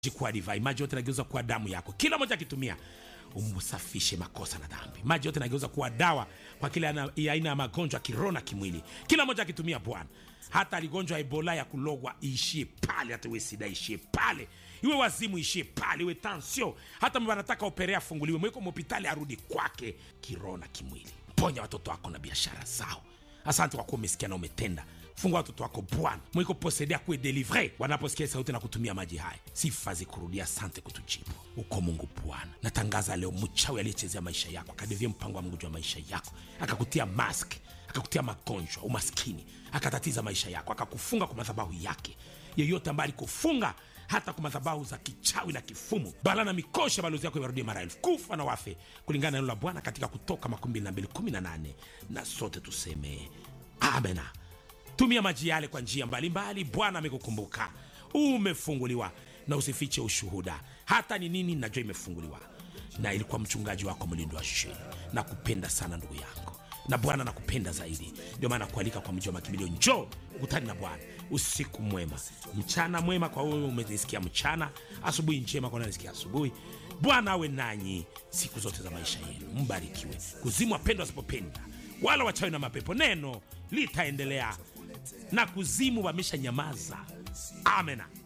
kuwa divai, maji yote nageuza kuwa damu yako, kila moja akitumia umsafishe makosa na dhambi. Maji yote nageuza kuwa dawa kwa kila ana- ya aina ya magonjwa ya kiroho na kimwili, kila moja akitumia Bwana. Hata aligonjwa Ebola ya kulogwa iishie pale, hata iwe sida ishie pale, iwe wazimu ishie pale, iwe tansio, hata mba anataka operea afunguliwe, mweko mhopitali arudi kwake kiroho na kimwili. Ponya watoto wako na biashara zao. Asante kwa kuwa umesikia na umetenda. Fungua watoto wako Bwana, mwiko posede akuwe delivre wanaposikia sauti na kutumia maji haya. Sifa zikurudia, asante kutujibu. Uko Mungu Bwana. Natangaza leo mchawi aliyechezea maisha yako akadevia mpango wa Mungu juu ya maisha yako akakutia mask akakutia magonjwa, umaskini, akatatiza maisha yako, akakufunga kwa madhabahu yake. Yeyote ambaye alikufunga hata kwa madhabahu za kichawi na kifumu, bala na mikosha, balozi yako iwarudie mara elfu, kufa na wafe, kulingana na neno la Bwana katika Kutoka makumi mbili na mbili kumi na nane na sote tuseme amena. Tumia maji yale kwa njia mbalimbali. Bwana amekukumbuka, umefunguliwa, na usifiche ushuhuda. Hata ni nini, najua imefunguliwa, na ilikuwa mchungaji wako mlindo wa sheni. Na kupenda sana ndugu yangu, na Bwana nakupenda zaidi, ndio maana kualika kwa mji wa makimbilio. Njoo ukutani na Bwana. Usiku mwema, mchana mwema kwa wewe umenisikia mchana, asubuhi njema kwa nanisikia asubuhi. Bwana awe nanyi siku zote za maisha yenu, mbarikiwe. Kuzimu wapendwa wasipopenda wala wachawi na mapepo, neno litaendelea na kuzimu wamesha nyamaza. Amena.